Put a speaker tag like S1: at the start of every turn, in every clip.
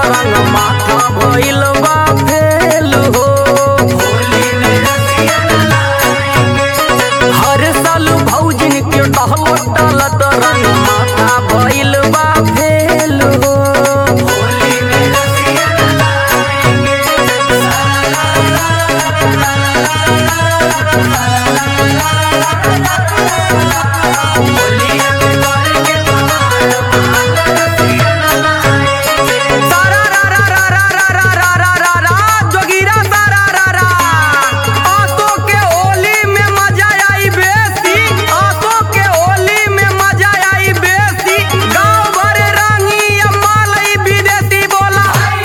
S1: रंग माथा भइल बा फेल हो हर साल भौजिन के टहल टलत रंग माथा भइल बा फेल हो सारा रा रा रा रा रा रा रा रा रा रा जोगिरा सारा रा रा आसो के होली में मजा आई बेसी आसो के होली में मजा आई बेसी गांव भर रंगी मालई विदेशी बोला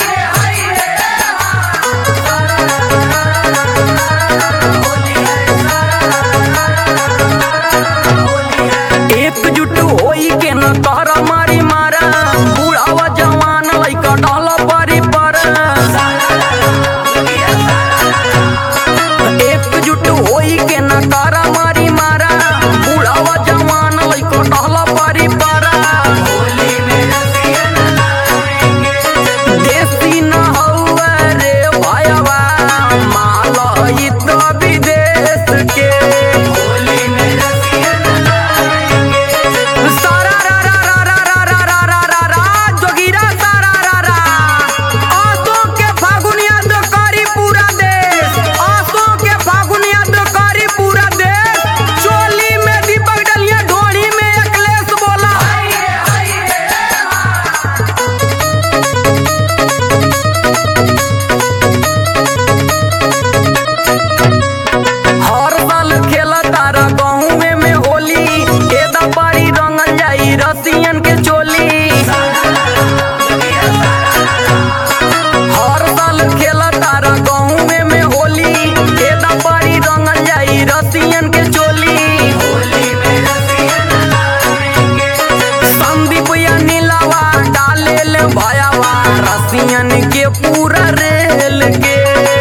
S1: एकजुट होई के न कर मारी मारा बुढ़ावा जवान लइका डाल परी पर एकजुट होई के न कर मारी मारा बुढ़ावा जवान लइका डाल परी पर देसी न हौवे रे भायवा माल ई तो विदेश के सारा रा रा रा रा रा रा रा रा रा रा जोगिरा सारा रा रा आसो के फागुनिया तो करी पूरा देश आसो के फागुनिया तो करी पूरा देश चोली में दीपक डलिया ढोली में अखिलेश बोला हर साल खेला तारा गाँव में होली एदा पारी रंगल जाई रसियन के चोली हर साल खेला तारा गाँव में होली एदा पारी रंगल जाई रसियन के चोली संदीप या नीलावा डाले ले भयावा रसियन के पूरा रेल के